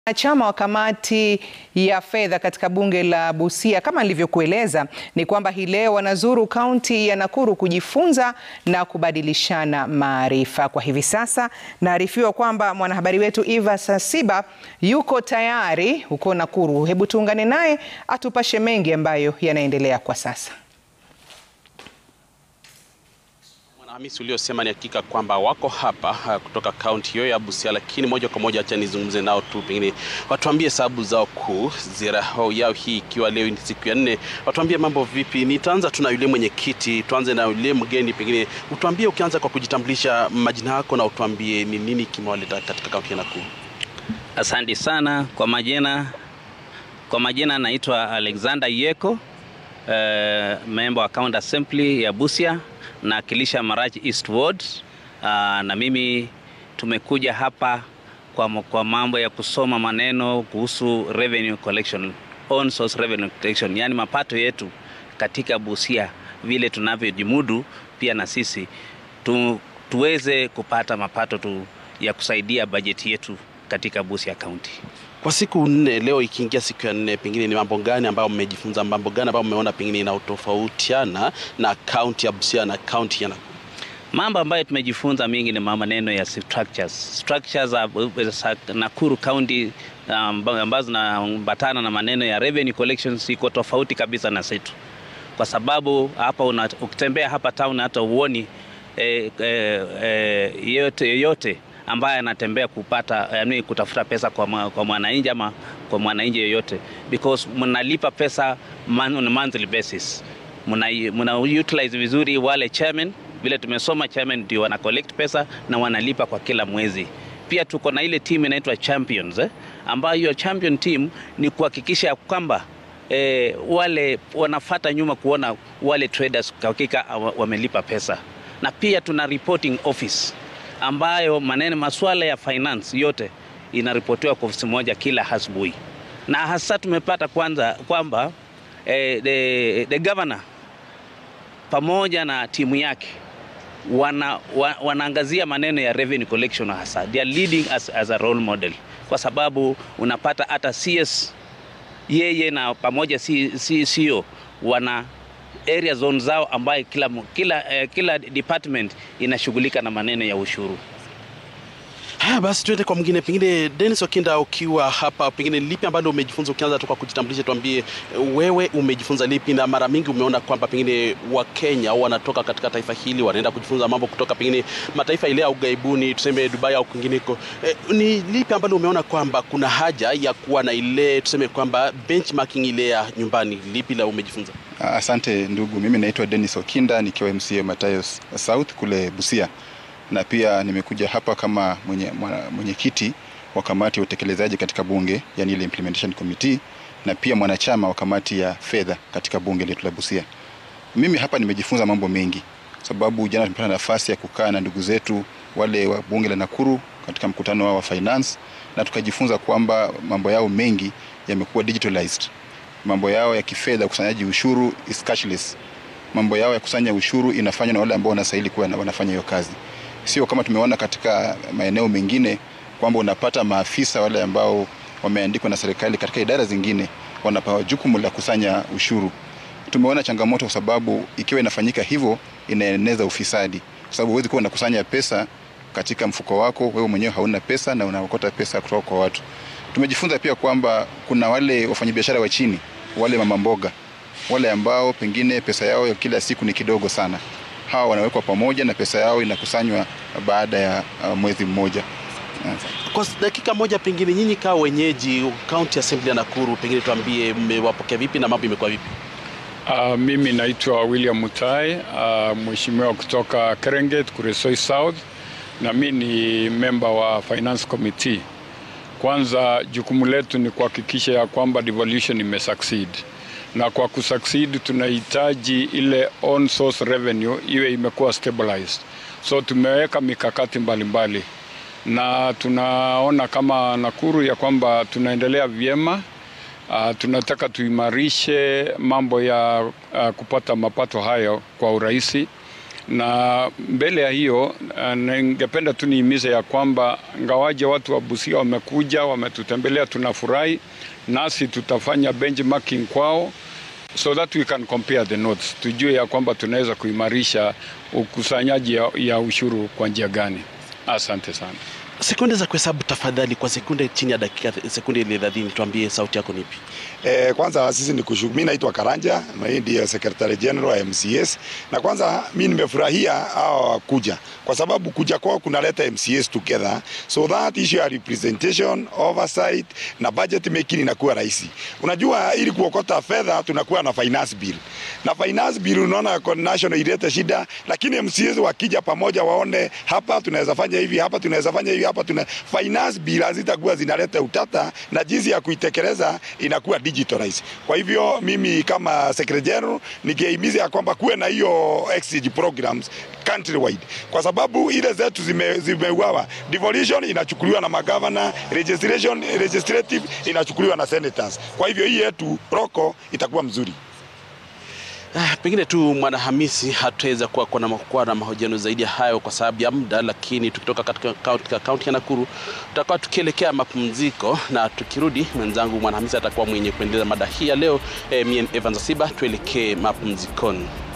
Wanachama wa kamati ya fedha katika bunge la Busia kama nilivyokueleza ni kwamba hii leo wanazuru kaunti ya Nakuru kujifunza na kubadilishana maarifa. Kwa hivi sasa naarifiwa kwamba mwanahabari wetu Eva Sasiba yuko tayari huko Nakuru. Hebu tuungane naye atupashe mengi ambayo yanaendelea kwa sasa. Hamisi, uliosema ni hakika kwamba wako hapa uh, kutoka kaunti hiyo ya Busia, lakini moja kwa moja acha nizungumze nao tu, pengine watuambie sababu zao kuu, ziara yao hii ikiwa leo ni siku ya nne. Watuambie mambo vipi. Nitaanza tu na yule mwenyekiti, tuanze na yule mgeni, pengine utuambie, ukianza kwa kujitambulisha majina yako na utuambie ni nini kimewaleta katika kaunti ya Nakuru. Asante sana kwa majina. Kwa majina naitwa Alexander Yeko, uh, member wa County Assembly ya Busia nawakilisha Marachi East Ward. Uh, na mimi tumekuja hapa kwa, kwa mambo ya kusoma maneno kuhusu revenue collection, on source revenue collection, yani mapato yetu katika Busia vile tunavyojimudu pia na sisi tu, tuweze kupata mapato tu ya kusaidia bajeti yetu katika Busia County. Kwa siku nne leo ikiingia siku ya nne, pengine ni mambo gani ambayo mmejifunza, mambo gani ambayo mmeona pengine inatofautiana na kaunti ya Busia na kaunti ya Nakuru? Mambo ambayo tumejifunza mingi ni maneno ya structures. Structures za Nakuru County um, ambazo zinaambatana na maneno ya revenue collections iko tofauti kabisa na zetu, kwa sababu hapa una, ukitembea hapa town hata uoni eh, eh, eh, yote yoyote ambaye anatembea kupata yani kutafuta pesa kwa, kwa mwananchi ama kwa mwananchi yoyote, because mnalipa pesa man, on a monthly basis, muna, muna utilize vizuri wale chairman, vile tumesoma chairman ndio wana collect pesa na wanalipa kwa kila mwezi. Pia tuko na ile team inaitwa champions eh, ambayo hiyo champion team ni kuhakikisha kwamba eh, wale wanafata nyuma kuona wale traders kwa hakika wamelipa pesa, na pia tuna reporting office ambayo maneno masuala ya finance yote inaripotiwa kwa ofisi moja kila asubuhi, na hasa tumepata kwanza kwamba eh, the, the governor pamoja na timu yake wana, wa, wanaangazia maneno ya revenue collection hasa they are leading as, as a role model, kwa sababu unapata hata CS yeye na pamoja CEO wana area zone zao ambayo kila, kila, eh, kila department inashughulika na maneno ya ushuru. Haya basi, tuende kwa mwingine, pengine Dennis Okinda, ukiwa hapa, pengine lipi ambalo umejifunza? Ukianza tu kwa kujitambulisha, tuambie wewe umejifunza lipi, na mara mingi umeona kwamba pengine Wakenya wanatoka katika taifa hili wanaenda kujifunza mambo kutoka pengine mataifa ile ya ughaibuni, tuseme Dubai au kwingineko. E, ni lipi ambalo umeona kwamba kuna haja ya kuwa na ile tuseme kwamba benchmarking ile ya nyumbani? Lipi la umejifunza? Asante ndugu, mimi naitwa Dennis Okinda nikiwa MCA Matayos South kule Busia na pia nimekuja hapa kama mwenyekiti mwenye wa kamati ya utekelezaji katika bunge, yani ile implementation committee, na pia mwanachama wa kamati ya fedha katika bunge letu la Busia. Mimi hapa nimejifunza mambo mengi, sababu jana tumepata nafasi ya kukaa na ndugu zetu wale wa bunge la Nakuru katika mkutano wao wa finance, na tukajifunza kwamba mambo yao mengi yamekuwa digitalized. Mambo yao ya kifedha, ukusanyaji ushuru is cashless. Mambo yao ya kusanya ushuru inafanywa na wale ambao wanastahili kuwa wanafanya hiyo kazi sio kama tumeona katika maeneo mengine kwamba unapata maafisa wale ambao wameandikwa na serikali katika idara zingine wanapewa jukumu la kusanya ushuru. Tumeona changamoto kwa sababu ikiwa inafanyika hivyo inaeneza ufisadi, kwa sababu huwezi kuwa unakusanya pesa katika mfuko wako, wewe mwenyewe hauna pesa na unaokota pesa kutoka kwa watu. Tumejifunza pia kwamba kuna wale wafanyabiashara wa chini, wale mama mboga, wale ambao pengine pesa yao ya kila siku ni kidogo sana hawa wanawekwa pamoja na pesa yao inakusanywa baada ya uh, mwezi mmoja. Kwa dakika moja, pengine nyinyi kaa wenyeji County Assembly ya Nakuru, pengine tuambie mmewapokea vipi na mambo imekuwa vipi? Uh, mimi naitwa William Mutai, uh, mheshimiwa kutoka Kerenget, Kuresoi South, na mi ni memba wa Finance Committee. Kwanza jukumu letu ni kuhakikisha ya kwamba devolution imesucceed na kwa kusucceed tunahitaji ile on source revenue iwe imekuwa stabilized. So tumeweka mikakati mbalimbali mbali. Na tunaona kama Nakuru ya kwamba tunaendelea vyema. Uh, tunataka tuimarishe mambo ya uh, kupata mapato hayo kwa urahisi na mbele ya hiyo uh, ningependa tu nihimize ya kwamba ngawaje watu wa Busia wamekuja wametutembelea, tunafurahi, nasi tutafanya benchmarking kwao so that we can compare the notes, tujue ya kwamba tunaweza kuimarisha ukusanyaji ya, ya ushuru kwa njia gani. Asante sana. Sekunde za kuhesabu tafadhali, kwa sekunde chini ya dakika sekunde 30, tuambie sauti yako nipi? Eh, kwanza sisi ni kushukuru. Mimi naitwa Karanja, mimi ndiye Secretary General wa MCS, na kwanza mimi nimefurahia hao kuja kwa sababu kuja kwao kunaleta MCS together so that issue ya representation, oversight na budget making inakuwa rahisi. Unajua, ili kuokota fedha tunakuwa na finance bill, na finance bill unaona national ilete shida, lakini MCS wakija pamoja waone hapa tunaweza fanya hivi, hapa tunaweza fanya hivi, hapa tuna finance bill hazitakuwa zinaleta utata, na jinsi ya kuitekeleza inakuwa digitalized. Kwa hivyo mimi kama Secretary General nikihimiza ya kwamba kuwe na hiyo exchange programs countrywide, kwa sababu ile zetu zime, zimeuawa. Devolution inachukuliwa na magavana, registration legislative inachukuliwa na senators. Kwa hivyo hii yetu roko itakuwa mzuri. Ah, pengine tu Mwanahamisi hatuweza kuwa kuwa na, kuwa na mahojiano zaidi ya hayo kwa sababu ya muda, lakini tukitoka katika kaunti ya Nakuru tutakuwa tukielekea mapumziko, na tukirudi mwenzangu Mwanahamisi atakuwa mwenye kuendeleza mada hii ya leo. Eh, mie Evans Asiba, tuelekee mapumzikoni.